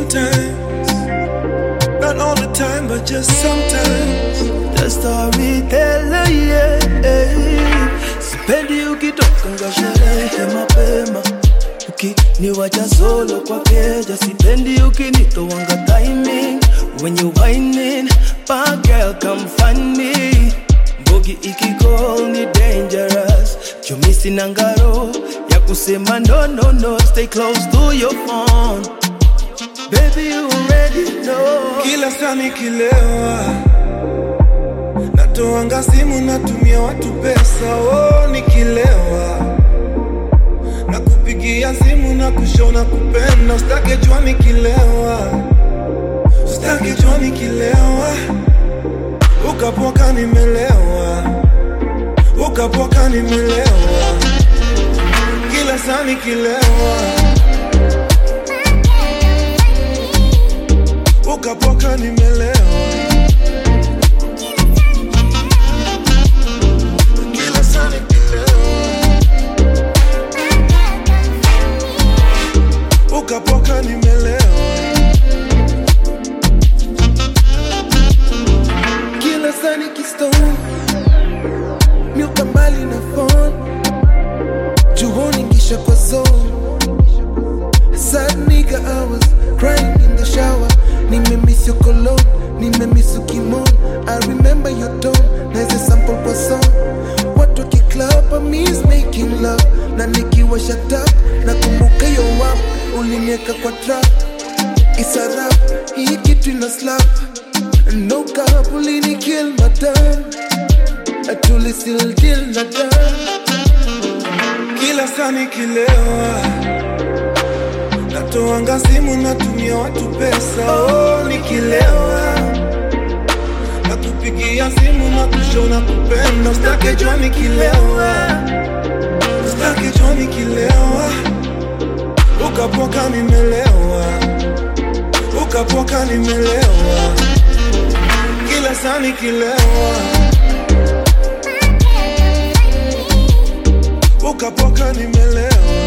sometimes. Not all the time, but just sometimes. The storyteller, yeah. Sipendi ukitoka nga sherehe mapema ukiniwacha solo kwa keja, sipendi ukinitowanga timing when you whining, bad girl come find me. Mbogi ikicall ni dangerous, jumisi na ngaro ya kusema no no no, stay close to your phone. Baby you already know. Kila saa nikilewa natoanga simu natumia watu pesa. Oh, nikilewa na kupigia simu na kushona kupenda. Usitake jua nikilewa, usitake jua nikilewa, ukapoka nimelewa, ukapoka nimelewa, kila saa nikilewa ukapoka nimelewa kila saa nikilewa ukapoka nimelewa kila saa nikistone miuka mbali na phone juhoni ngisha kwa zone sad nigga I was crying in the shower nimemiss your cologne nimemiss your kimon I remember your tone naeze sample kwa song watu wakiclub I miss making love na nikiwa shut up nakumbuka yo wap ulinieka kwa trap isarap hii kitu ina slap no cap ulini kill madam atuli still deal na dam kila saa nikilewa natoanga simu natumia watu pesa oh, nikilewa na kupigia simu na kushona kupenda usitake jua nikilewa usitake jua nikilewa ukapoka nimelewa ukapoka nimelewa kila saa nikilewa ukapoka nimelewa